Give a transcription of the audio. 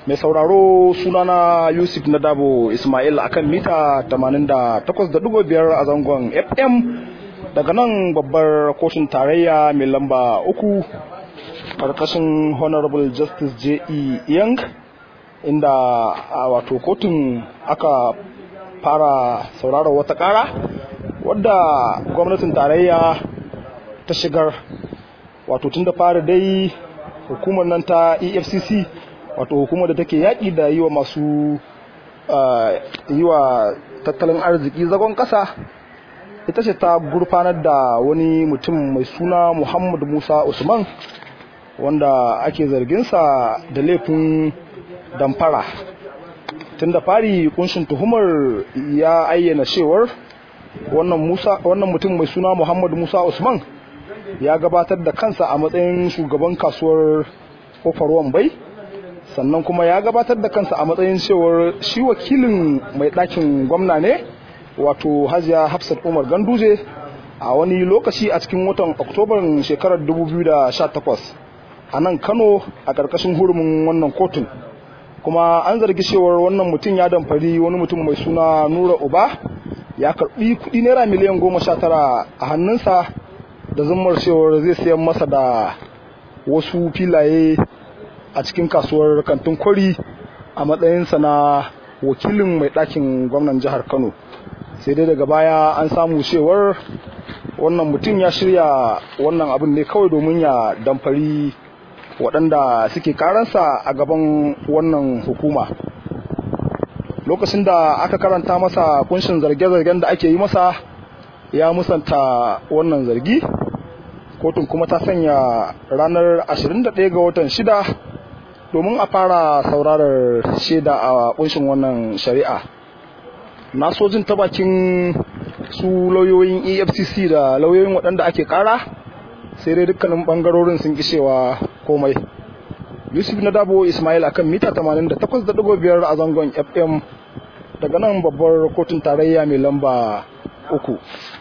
mai sauraro sunana yusuf na dabo ismail akan mita 88.5 a zangon fm daga nan babbar kotun tarayya mai lamba uku karkashin honorable justice j e young inda a wato kotun aka fara sauraron wata kara wadda gwamnatin tarayya ta shigar wato tun da fara dai hukumar nan ta efcc wato hukumar da take yaƙi da yi wa masu yi wa tattalin arziki zagon ƙasa ita ce ta gurfanar da wani mutum mai suna muhammad musa usman wanda ake zarginsa da laifin damfara tun da fari kunshin tuhumar ya ayyana cewar wannan mutum mai suna muhammad musa usman ya gabatar da kansa a matsayin shugaban kasuwar kofar wambai sannan kuma ya gabatar da kansa a matsayin cewar shi wakilin mai ɗakin gwamna ne wato hajiya hafsat umar ganduje a wani lokaci a cikin watan oktobar shekarar 2018 a nan kano a ƙarƙashin hurumin wannan kotun kuma an zargi cewar wannan mutum ya damfari wani mutum mai suna nura uba ya karbi kuɗi naira miliyan goma sha tara a hannunsa da zummar cewar zai sayan masa da wasu filaye a cikin kasuwar kantin kwari a matsayinsa na wakilin mai ɗakin gwamnan jihar kano sai dai daga baya an samu cewar wannan mutum ya shirya wannan abin ne kawai domin ya damfari waɗanda suke karansa a gaban wannan hukuma lokacin da aka karanta masa kunshin zarge-zargen da ake yi masa ya musanta wannan zargi kotun kuma ta sanya ranar 21 ga watan shida domin a fara saurarar shaida a kunshin wannan shari'a na sojin ta bakin su lauyoyin efcc da lauyoyin waɗanda ake kara sai dai dukkanin bangarorin sun kishewa komai yusuf na dabo ismail akan mita 88.5 a zangon fm daga nan babbar kotun tarayya mai lamba uku